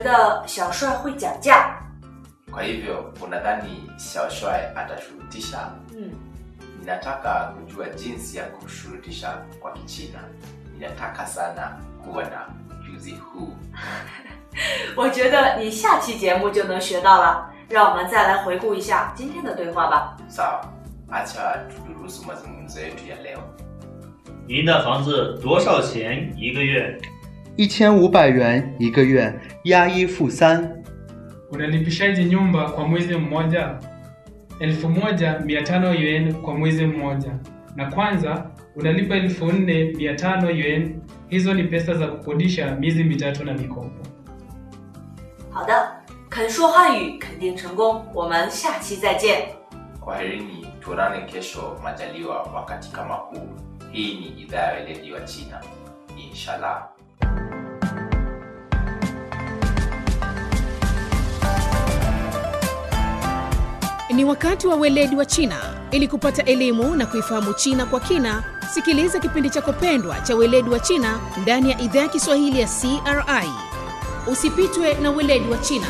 的小帅会讲价。 Kwa hivyo unadhani Xiaoshuai atashurutisha? 嗯， Ninataka kujua jinsi ya kushurutisha kwa Kichina. Ninataka sana kuwa na ujuzi huu. 我觉得你下期节目就能学到了。让我们再来回顾一下今天的对话吧。 Sawa, acha tudurusu mazungumzo yetu ya leo. 您的房子多少钱一个月？ 一千五百元一个月，押一付三。 Unalipishaje nyumba kwa mwezi mmoja? elfu moja mia tano yuan kwa mwezi mmoja, na kwanza unalipa elfu nne mia tano yuan. Hizo ni pesa za kukodisha miezi mitatu na mikopo. 好的，肯说汉语肯定成功。我们下期再见。 Kwaherini, tuonane kesho majaliwa wakati kama huu. Hii ni idhaa ya weledi wa China. Inshallah. Ni wakati wa weledi wa China. Ili kupata elimu na kuifahamu China kwa kina, sikiliza kipindi chako pendwa cha weledi wa China ndani ya idhaa ya Kiswahili ya CRI. Usipitwe na weledi wa China.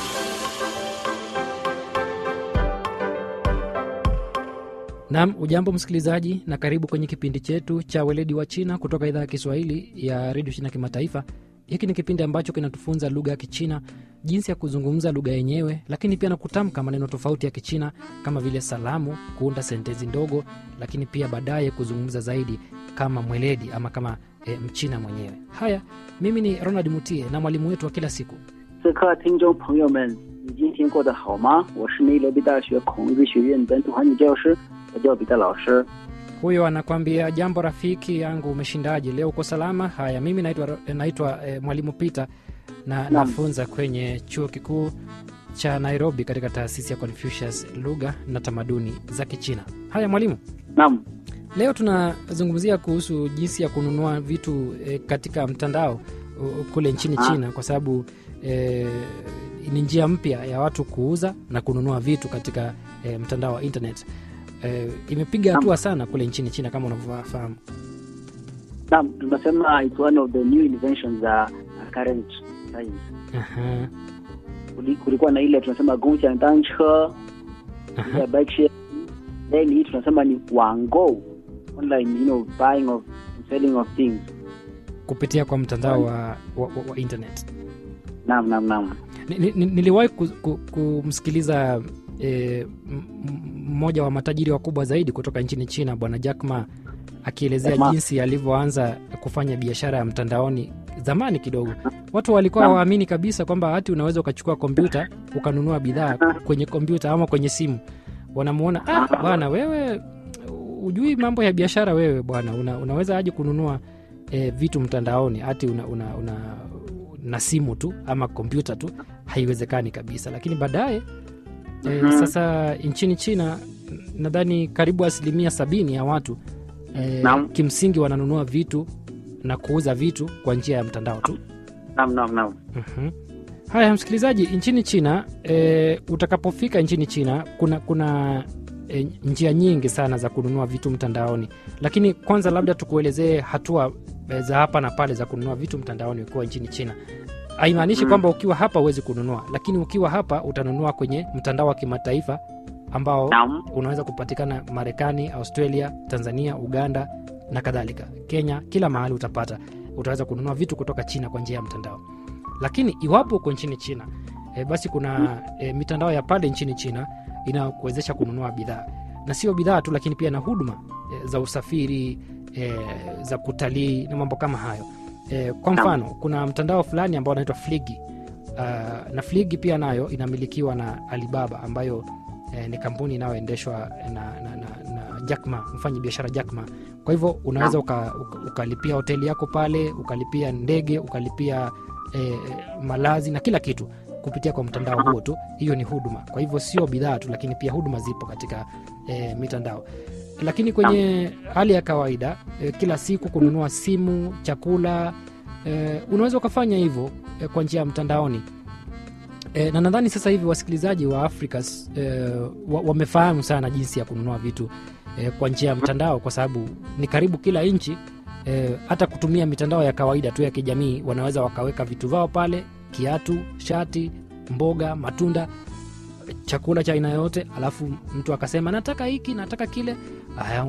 Naam, ujambo msikilizaji, na karibu kwenye kipindi chetu cha weledi wa China kutoka idhaa ya Kiswahili ya redio China Kimataifa. Hiki ni kipindi ambacho kinatufunza lugha ya Kichina, jinsi ya kuzungumza lugha yenyewe, lakini pia na kutamka maneno tofauti ya Kichina kama vile salamu, kuunda sentensi ndogo, lakini pia baadaye kuzungumza zaidi kama mweledi ama kama e, Mchina mwenyewe. Haya, mimi ni Ronald Mutie na mwalimu wetu wa kila siku 此刻，听众朋友们，你今天过得好吗？我是内罗毕大学孔子学院本土汉语教师，我叫彼得老师。 huyo anakwambia jambo rafiki yangu umeshindaje leo uko salama haya mimi naitwa, naitwa eh, mwalimu peter na Naam. nafunza kwenye chuo kikuu cha nairobi katika taasisi ya confucius lugha na tamaduni za kichina haya mwalimu 那么， leo tunazungumzia kuhusu jinsi ya kununua vitu eh, katika mtandao uh, kule nchini Ah. china kwa sababu eh, ni njia mpya ya watu kuuza na kununua vitu katika eh, mtandao wa internet eh, imepiga Naam. hatua sana kule nchini china kama unavyofahamu 那么 tunasema it's one of the new inventions za uh, current times. Aha, Kuli- Kulikuwa na ile tunasema gongxiang danche, aha. ile bike share. Then hii tunasema ni wango, online you know buying of and selling of things. kupitia kwa mtandao wa, wa, wa, wa internet Naam, naam, naam. Ni- ni- ni- niliwahi ku- ku- kumsikiliza eh, m- m- mmoja wa matajiri wakubwa zaidi kutoka nchini china bwana jack ma akielezea Jack Ma. jinsi alivyoanza kufanya biashara ya mtandaoni zamani kidogo watu walikuwa Naam. hawaamini kabisa kwamba hati unaweza ukachukua kompyuta ukanunua bidhaa kwenye kompyuta ama kwenye simu wanamuona ah, bwana wewe ujui mambo ya biashara wewe bwana una, unaweza aje kununua eh, vitu mtandaoni hati una, una, una, na simu tu ama kompyuta tu haiwezekani kabisa lakini baadaye e, Mhm. sasa nchini china nadhani karibu asilimia sabini ya watu e, Naam. kimsingi wananunua vitu na kuuza vitu kwa njia ya mtandao tu Naam, naam, naam. Mhm. haya msikilizaji nchini china e, utakapofika nchini china kuna kuna e, njia nyingi sana za kununua vitu mtandaoni lakini kwanza labda tukuelezee hatua e, za hapa na pale za kununua vitu mtandaoni ukiwa nchini china haimaanishi Mm. kwamba ukiwa hapa huwezi kununua lakini ukiwa hapa utanunua kwenye mtandao wa kimataifa ambao Naam. unaweza kupatikana marekani australia tanzania uganda na kadhalika kenya kila mahali utapata utaweza kununua vitu kutoka china kwa njia ya mtandao lakini iwapo uko nchini china e, basi kuna e, mitandao ya pale nchini china inayokuwezesha kununua bidhaa na sio bidhaa tu lakini pia na huduma e, za usafiri e, za kutalii na mambo kama hayo e, kwa mfano kuna mtandao fulani ambao unaitwa fligi uh, na fligi pia nayo inamilikiwa na alibaba ambayo eh, ni kampuni inayoendeshwa na, na, na, na Jackma, mfanyi biashara Jackma. Kwa hivyo unaweza uka, uka, ukalipia hoteli yako pale, ukalipia ndege, ukalipia eh, malazi na kila kitu kupitia kwa mtandao huo tu. Hiyo ni huduma. Kwa hivyo sio bidhaa tu, lakini pia huduma zipo katika eh, mitandao. Lakini kwenye hali ya kawaida eh, kila siku kununua simu, chakula eh, unaweza ukafanya hivyo eh, kwa njia ya mtandaoni e, na nadhani sasa hivi wasikilizaji wa afrika e, wa, wamefahamu sana jinsi ya kununua vitu e, kwa njia ya mtandao kwa sababu ni karibu kila nchi e, hata kutumia mitandao ya kawaida tu ya kijamii wanaweza wakaweka vitu vao pale kiatu shati mboga matunda chakula cha aina yote alafu mtu akasema nataka hiki nataka kile haya